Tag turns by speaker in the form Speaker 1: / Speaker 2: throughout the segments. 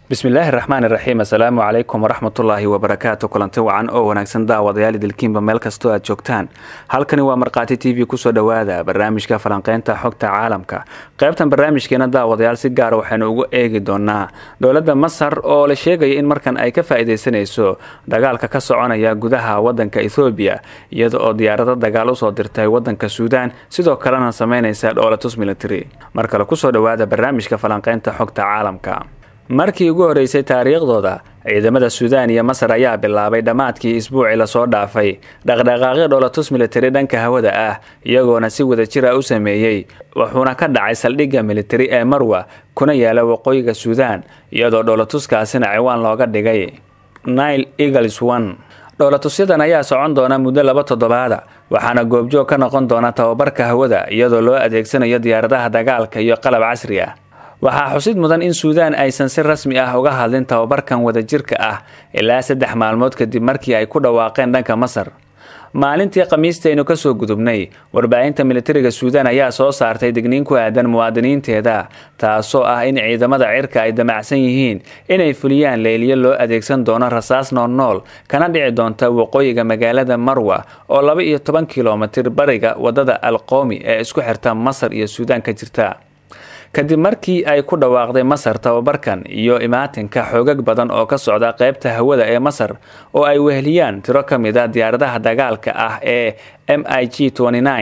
Speaker 1: bismillaahi raxmaan iraxiim assalaamu calaykum waraxmatullaahi wabarakaatu kulanti wacan oo wanaagsan daawadayaal idilkiinba meel kastoo aad joogtaan halkani waa markhaati t v kusoo dhowaada barnaamijka falanqeynta xogta caalamka qaybtan barnaamijkeena daawadayaal si gaara waxaynu ugu eegi doonaa dowladda masar oo la sheegaya in markan ay ka faa-ideysanayso dagaalka ka soconaya gudaha wadanka ethoobiya iyada oo diyaarado dagaal usoo dirtay wadanka suudaan sidoo kalena sameynaysa dhoolatus military mar kale kusoo dhowaada barnaamijka falanqeynta xogta caalamka markii ugu horeysay taariikhdooda ciidamada suudaan iyo masar ayaa bilaabay dhammaadkii isbuucii lasoo dhaafay dhaqdhaqaaqyo dhoolatus militari dhanka hawada ah iyagoona si wadajira u sameeyey wuxuuna ka dhacay saldhigga militari ee marwa kuna yaala waqooyiga suudaan iyadoo dhoolatuskaasina ciwaan looga dhigay nile eagles one dhoolatusyadan ayaa socon doona muddo laba toddobaada waxaana goobjoog ka noqon doona tababarka hawada iyadoo loo adeegsanayo diyaaradaha dagaalka iyo qalab casri ah waxaa xusid mudan in suudaan aysan si rasmi ah uga hadlin tababarkan wadajirka ah ilaa saddex maalmood kadib markii ay ku dhawaaqeen dhanka masar maalintii khamiistaynu kasoo gudubnay warbaahinta militariga suudaan ayaa soo saartay digniin ku aadan muwaadiniinteeda taasoo ah in ciidamada cirka ay damacsan yihiin inay fuliyaan leeliyo loo adeegsan doono rasaas noolnool kana dhici doonta waqooyiga magaalada marwa oo laba iyo toban kilomitir bariga wadada alqoomi ee isku xirta masar iyo suudaan ka jirta kadib markii ay ku dhawaaqday masar tababarkan iyo imaatinka xoogag badan oo ka socda qeybta hawada ee masar oo ay weheliyaan tiro ka mid a diyaaradaha dagaalka ah ee m i g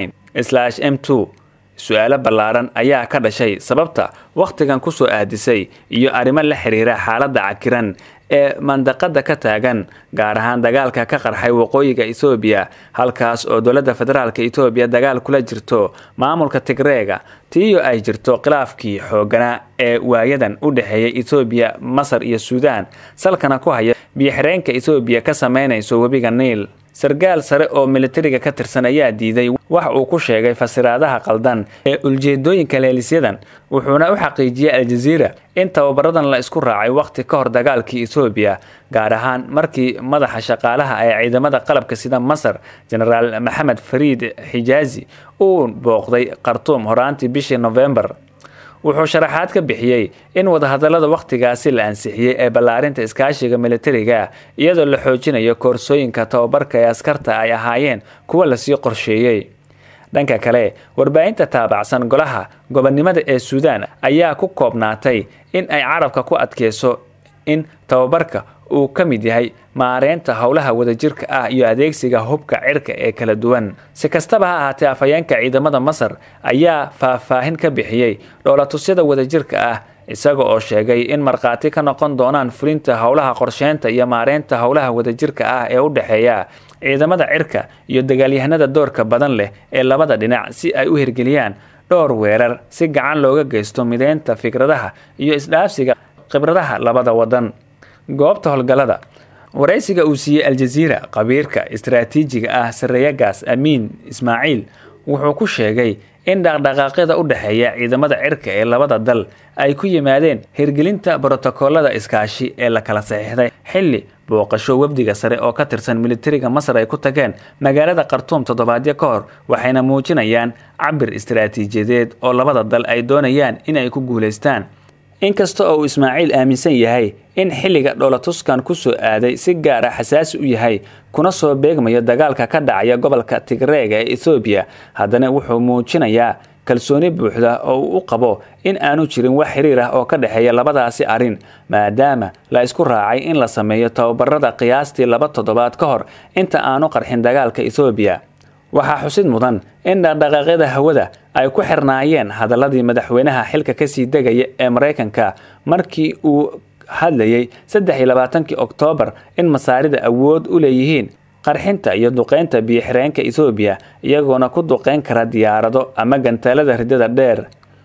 Speaker 1: m su-aalo ballaaran ayaa ka dhashay sababta wakhtigan kusoo aadisay iyo arrimo la xiriira xaaladda cakiran ee mandaqada ka taagan gaar ahaan dagaalka ka qarxay waqooyiga ethoobiya halkaas oo dowladda federaalk etoobiya dagaal kula jirto maamulka tigreega tiiyo ay jirto khilaafkii xooganaa ee waayadan u dhexeeya ethoobiya masar iyo suudaan salkana ku haya biyoxireenka ethoobiya ka sameynayso webiga niil sarkaal sare oo militariga ka tirsan ayaa diiday wax uu ku sheegay fasiraadaha qaldan ee uljeedooyinka leelisyadan wuxuuna u xaqiijiyey aljaziira in tababaradan la isku raacay wakhti ka hor dagaalkii ethoobiya gaar ahaan markii madaxa shaqaalaha ee ciidamada qalabka sida masar genaraal maxamed fariid xijaazi uu booqday khartuum horaantii bishii nofembar wuxuu sharaxaad ka bixiyey in wadahadalada wakhtigaasi la ansixiyey ee ballaarinta iskaashiga militariga iyadoo la xoojinayo koorsooyinka tababarka ee askarta ay ahaayeen kuwa lasii qorsheeyey dhanka kale warbaahinta taabacsan golaha gobonnimada ee suudaan ayaa ku koobnaatay in ay carabka ku adkeyso in tababarka uu ka mid yahay maareynta howlaha wadajirka ah iyo adeegsiga hubka cirka ee kala duwan si kastaba ha ahaatee afhayeenka ciidamada masar ayaa faahfaahin ka bixiyey dhoolatusyada wadajirka ah isaga oo sheegay in markhaati ka noqon doonaan fulinta howlaha qorsheynta iyo maareynta howlaha wadajirka ah ee u dhexeeya ciidamada cirka iyo dagaalyahanada doorka badan leh ee labada dhinac si ay u hirgeliyaan dhowr weerar si gacan looga geysto mideynta fikradaha iyo isdhaafsiga khibradaha labada wadan goobta howlgallada waraysiga uu siiyey aljaziira qabiirka istaraatiijiga ah sareyagaas amiin ismaaciil wuxuu ku sheegay in dhaqdhaqaaqyada u dhexeeya ciidamada cirka ee labada dal ay ku yimaadeen hirgelinta brotokoolada iskaashi ee la kala saxiixday xilli booqasho wafdiga sare oo ka tirsan militariga masar ay ku tageen magaalada khartuum toddobaadyo ka hor waxayna muujinayaan cabir istaraatiijiyadeed oo labada dal ay doonayaan inay ku guulaystaan inkasta oo uu ismaaciil aaminsan yahay in xilliga dhoolatuskan kusoo aaday si gaar ah xasaasi u yahay kuna soo beegmayo dagaalka ka dhacaya gobolka tigreega ee ethoobiya haddana wuxuu muujinayaa kalsooni buuxda oo uu u qabo in aanu jirin wax xiriir ah oo ka dhexeeya labadaasi arrin maadaama la isku raacay in la sameeyo tababarada qiyaastii laba toddobaad ka hor inta aanu qarxin dagaalka ethoobiya waxaa xusid mudan in dhaqdhaqaaqyada hawada ay ku xirnaayeen hadaladii madaxweynaha xilka kasii degaya ee maraykanka markii uu hadlayay saddex iyo labaatankii oktoobar in masaarida awood u leeyihiin qarxinta iyo duqeynta biyoxireenka ethoobiya iyagoona ku duqeyn kara diyaarado ama gantaalada ridada dheer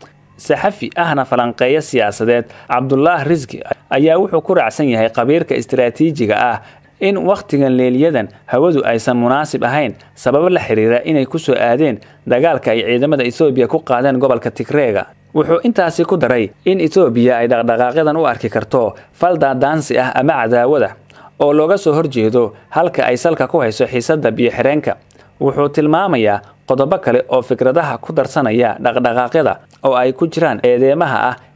Speaker 1: saxafi ahna falanqeeyo siyaasadeed cabdulaah riski ayaa wuxuu ku raacsan yahay qabiirka istaraatiijiga ah in wakhtigan leeliyadan hawadu aysan munaasib ahayn sababo la xiriira inay kusoo aadeen dagaalka ay ciidamada ethoobiya ku qaadeen gobolka tigreega wuxuu intaasi ku daray in etoobiya ay dhaqdhaqaaqyadan u arki karto fal daadaansi ah ama cadaawada oo looga soo horjeedo halka ay salka ku hayso xiisadda biyoxireenka wuxuu tilmaamayaa qodobo kale oo fikradaha ku darsanaya dhaqdhaqaaqyada oo ay ku jiraan eedeemaha ah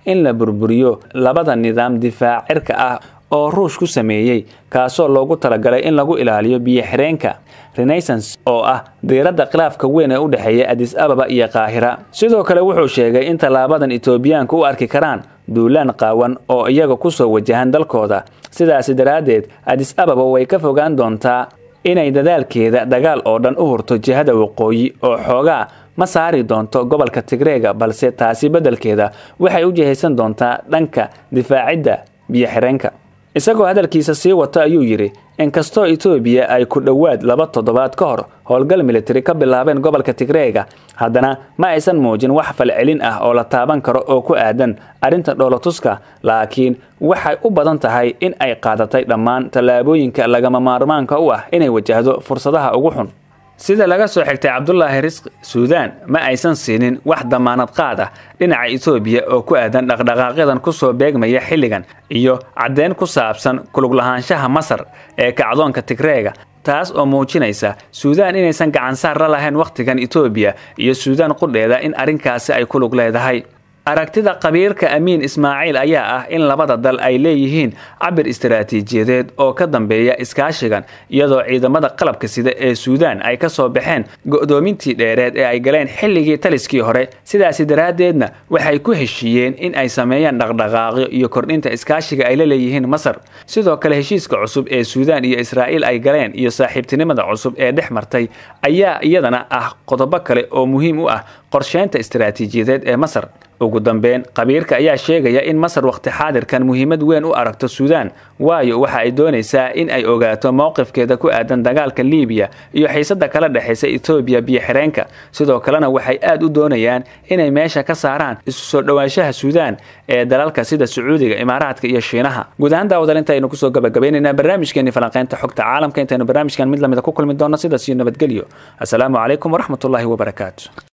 Speaker 1: in la burburiyo labada nidaam difaac cirka ah oo ruush ku sameeyey kaasoo loogu talagalay in lagu ilaaliyo biyo-xireenka renaissance oo ah diiradda khilaafka weyn ee u dhexeeya adis ababa iyo qaahira sidoo kale wuxuu sheegay in tallaabadan etoobiyaanka u arki karaan duulaan qaawan oo iyaga kusoo wajahan dalkooda sidaasi daraaddeed adis ababa way ka fogaan doontaa inay dadaalkeeda dagaal oo dhan u hurto jihada waqooyi oo xoogaa ma saari doonto gobolka tigreega balse taasi beddelkeeda waxay u jihaysan doontaa dhanka difaacidda biyo-xireenka isagoo hadalkiisa sii wato ayuu yidhi inkastoo etoobiya ay ku dhowaad laba toddobaad ka hor howlgal militari ka bilaabeen gobolka tigreega haddana ma aysan muujin wax falcelin ah oo la taaban karo oo ku aadan arrinta dhoolotuska laakiin waxay u badan tahay in ay qaadatay dhammaan tallaabooyinka lagama maarmaanka u ah inay wajahdo fursadaha ugu xun sida laga soo xigtay cabdulaahi risqi suudaan ma aysan siinin wax damaanad qaad ah dhinaca etoobiya oo ku aadan dhaqdhaqaaqyadan kusoo beegmaya xilligan iyo caddeyn ku saabsan kuluglahaanshaha masar ee kacdoonka tigreega taas oo muujinaysa suudaan inaysan gacansaar la lahayn wakhtigan etoobiya iyo suudaan qudheeda in arrinkaasi ay ku lug leedahay aragtida qabiirka amiin ismaaciil ayaa ah in labada dal ay leeyihiin cabir istaraatiijiyadeed oo ka dambeeya iskaashigan iyadoo ciidamada qalabka sida ee suudaan ay ka soo baxeen go'doomintii dheereed ee ay galeen xilligii taliskii hore sidaasi daraaddeedna waxay ku heshiiyeen in ay sameeyaan dhaqdhaqaaqyo iyo kordhinta iskaashiga ay la leeyihiin masar sidoo kale heshiiska cusub ee suudaan iyo israa'iil ay galeen iyo saaxiibtinimada cusub ee dhex martay ayaa iyadana ah qodobo kale oo muhiim u ah qorsheynta istaraatiijiyadeed ee masar ugu dambeyn qabiirka ayaa sheegaya in masar wakhti xaadirkan muhiimad weyn u aragto suudaan waayo waxa ay doonaysaa in ay ogaato mowqifkeeda ku aadan dagaalka liibiya iyo xiisada kala dhexaysa etoobiya biyo-xireenka sidoo kalena waxay aad u doonayaan inay meesha ka saaraan isu soo dhowaanshaha suudaan ee dalalka sida sacuudiga imaaraadka iyo shiinaha guud ahaan daawadaal intaynu kusoo gabagabaynaynaa barnaamijkeeni falanqeynta xogta caalamka intaynu barnaamijkan mid lamida ku kulmi doonno sidaas iyo nabadgelyo asalaamu calaykum waraxmatullaahi wabarakaatu